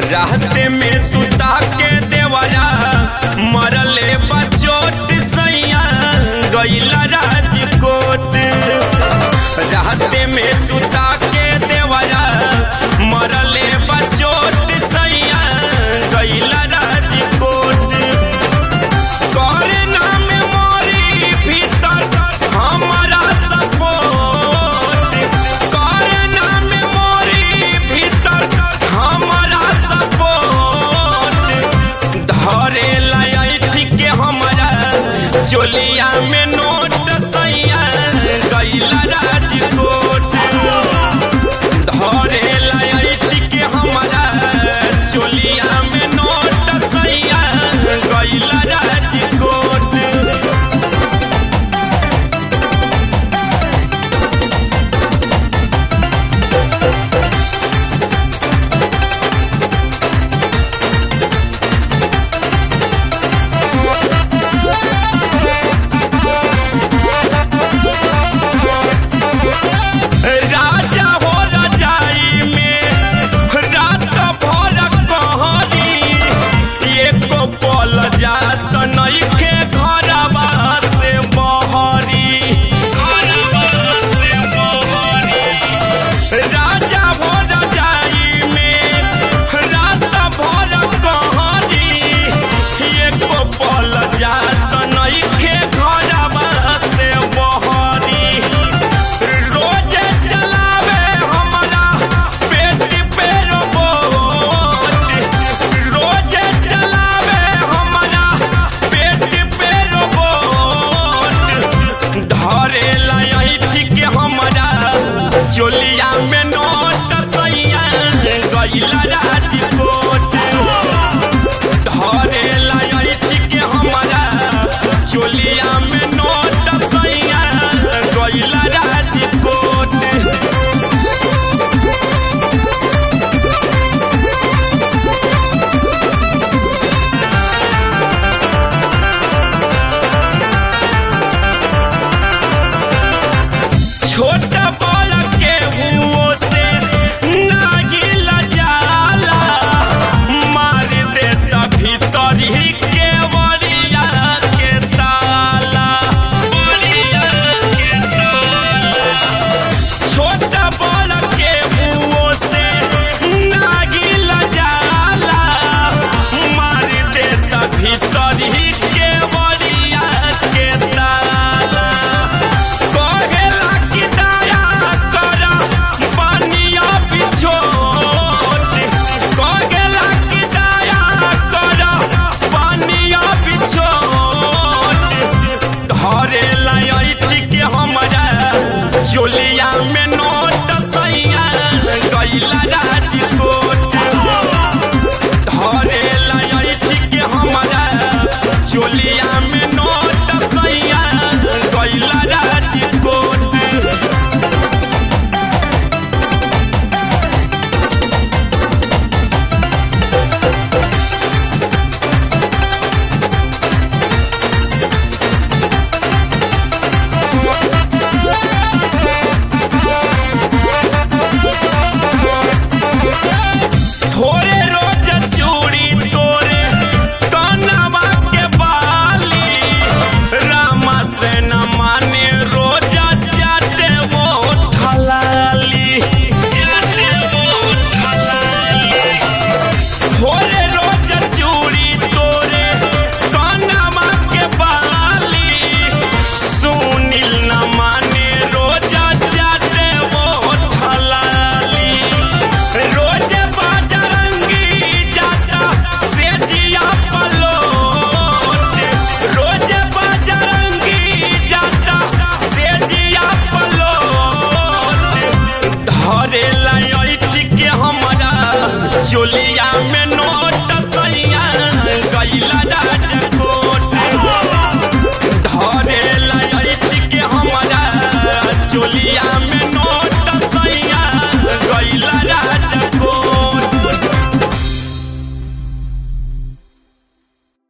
राहते में सुता के देवरा मरले बचोट सैया गैला राजकोट राहते में सुता के देवरा मरले बचोट सैया गैला राजकोट करे नाम मोरी भीतर हमारा सपोर्ट करे नाम मोरी भीतर हमारा सपोर्ट धरे लाइट के हमारा चोलिया में नोट सैया गैला राजकोट धरे लाइट के हमारा चोलिया में नोट सैया गैला राजकोट राजा हो रजाई में रात भर कहरी एको पल जात नइखे घरवा से बहरी घरवा से बहरी राजा हो रजाई में रात भर कहरी एको पल जात नइखे घरवा से बहरी रोज चलावे हमारा पेट पे रोबोट रोज चलावे हमारा पेट पे रोबोट धरे लाइट के हमारा चोलिया में नोट सैया गैला राजकोट धरे लाइट के हमारा चोलिया में नोट सैया गैला राजकोट छोट बड़ के हुओ से नागिल जाला मार देता भीतर ही के बलिया के ताला बलिया के ताला छोट बड़ के हुओ से नागिल जाला मार देता भीतर ही के बलिया के ताला कहेला कि दया कर बनिया बिछोट कहेला कि दया कर बनिया बिछोट धरे लाइट के हमारा चोलिया में नोट सैया गैला राजकोट धरे लाइट के हमारा चोलिया में नोट सैया गैला राजकोट थोड़े रोज चूड़ी तोरे कनवा के बाली रामा से न माने रोज चाटे वो ठलाली चाटे वो ठलाली थोड़े रोज चूड़ी तोरे कनवा के बाली सुनील न माने रोज चाटे वो ठलाली रोज बाजरंगी जाता से जिया पलोट रोज बाजरंगी जाता से जिया पलोट धरे लाइट के हमारा चोलिया